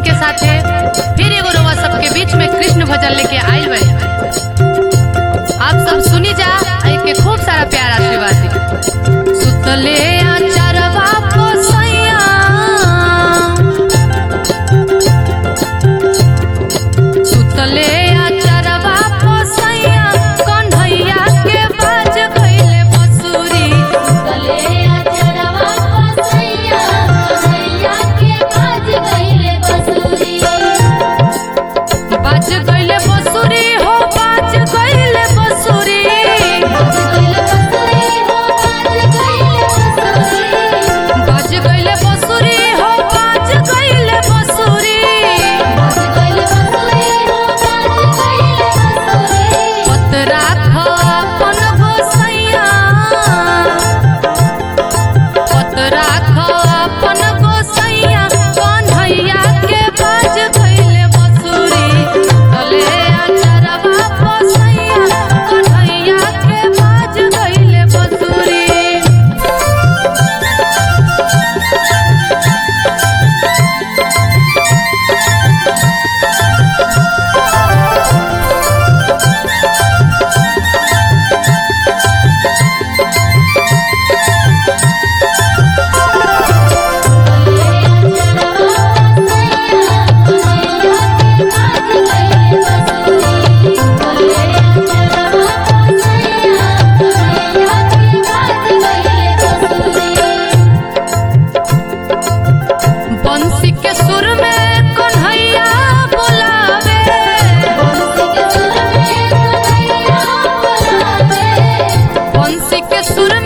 के साथे फिर एगो रउआ सबके बीच में कृष्ण भजन लेके आइल बड़ी आप सब सुनी जा आ के खूब सारा प्यार आशीर्वाद दी सुतले आचरवा पोसैया सुतले आचरवा पोसैया कन्हैया के बाज गइले बसुरी गले अचरवा पसैया कन्हैया के बाज गइले बसुरी बाज गइले बसुरी हो बाज गइले बसुरी बाज गइले बसुरी हो बाज गइले बसुरी बाज गइले बसुरी हो बाज गइले बसुरी बाज गइले बसुरी हो बाज गइले बसुरी पतरा अपन गोसैया पतरा अपन गोसैया कन्हैया के बाज गइले बसुरी तले अचरवा बसैया कन्हैया के बाज गइले बसुरी बंसी के सुर में कन्हैया बुलावे बंसी के सुर